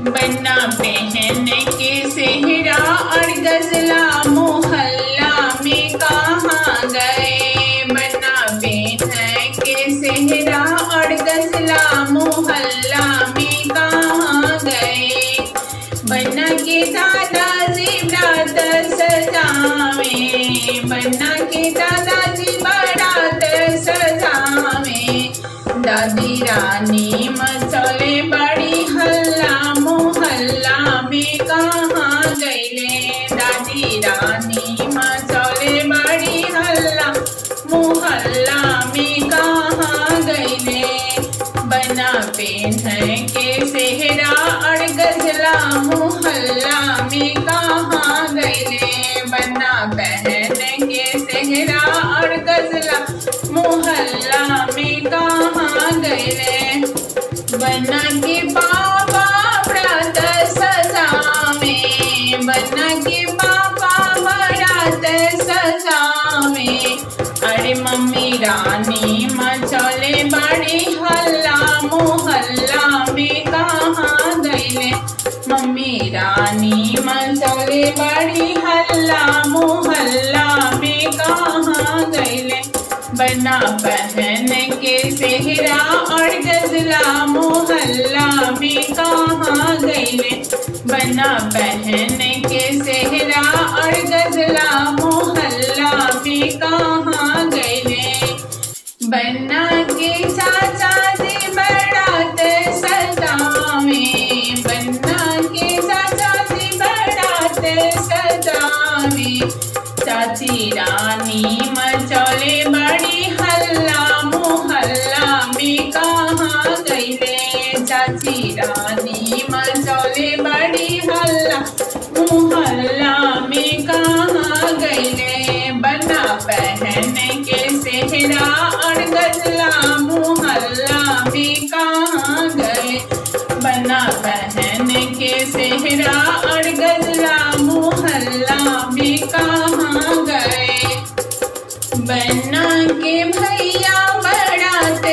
बन्ना पहन के सेहरा और गजला मोहल्ला में कहाँ गए बन्ना पहन के सेहरा और गजला मोहल्ला में कहाँ गए बन्ना के दादाजी बारात सजावे बन्ना के दादाजी बारात सजावे दादी रानी मचले बड़ी हल्ला मोहल्ला में कहाँ गईले दादी रानी मचले बड़ी हल्ला मोहल्ला में कहाँ गईले बना पेन के सेहरा और गजला मोहल्ला में कहाँ गईले बना पहन के सेहरा और गजला मोहल्ला में कहाँ गईले बना के पापा व्रत सजावे बना के पापा व्रत सजावे अरे मम्मी रानी मचले बड़ी हल्ला मोहल्ला में कहाँ गईले मम्मी रानी मचले बड़ी हल्ला मोहल्ला में कहाँ गईले बना पहन के सेहरा और गजला मोहल्ला में कहाँ गईले बना पहन के सेहरा और गजला मोहल्ला में कहाँ गईले बन्ना के चाचा जी बरात सजावे बन्ना के चाचा जी बरात सजावे चाची रानी मचौले बड़ी हल्ला मोहल्ला में कहाँ गईले चाची रानी मचौले बड़ी हल्ला मोहल्ला में कहाँ गईले बना पहन के सेहरा और गजला मोहल्ला में कहाँ गए बना पहन के सेहरा और गजला मोहल्ला में कहाँ गए बन्ना के भैया बरात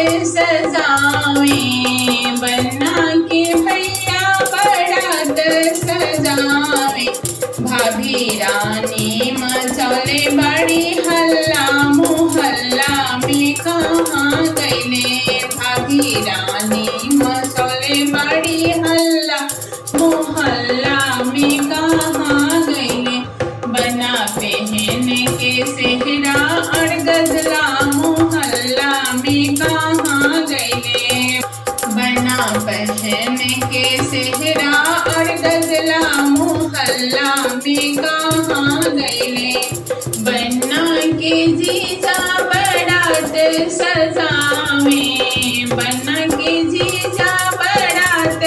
सजावे बन्ना के भैया बरात सजावे भाभी रानी मचौले बड़ी हल्ला मोहल्ला में कहाँ गईले भाभी रानी मचौले बड़ी हल्ला मोहल्ला में कहाँ गईले बना पहन के सेहरा और गजला मोहल्ला में कहाँ गईले बना पहन के सेहरा और गजला मोहल्ला में कहाँ गईले बन्ना के जीजा बरात सजावे बन्ना के जीजा बरात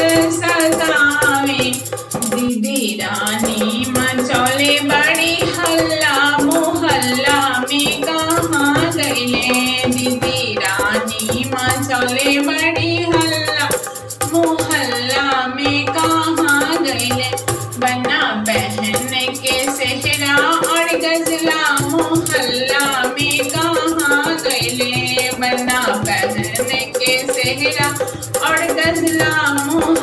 सजावे दीदी रानी मचौले बड़ी हल्ला मोहल्ला में कहाँ गईले दीदी रानी मचौले बड़ी हल्ला मोहल्ला में कहाँ गईले बना बहन के सेहरा और गजला मोहल्ला में कहाँ गईले बना बहन के सेहरा और गजला मोहल्ला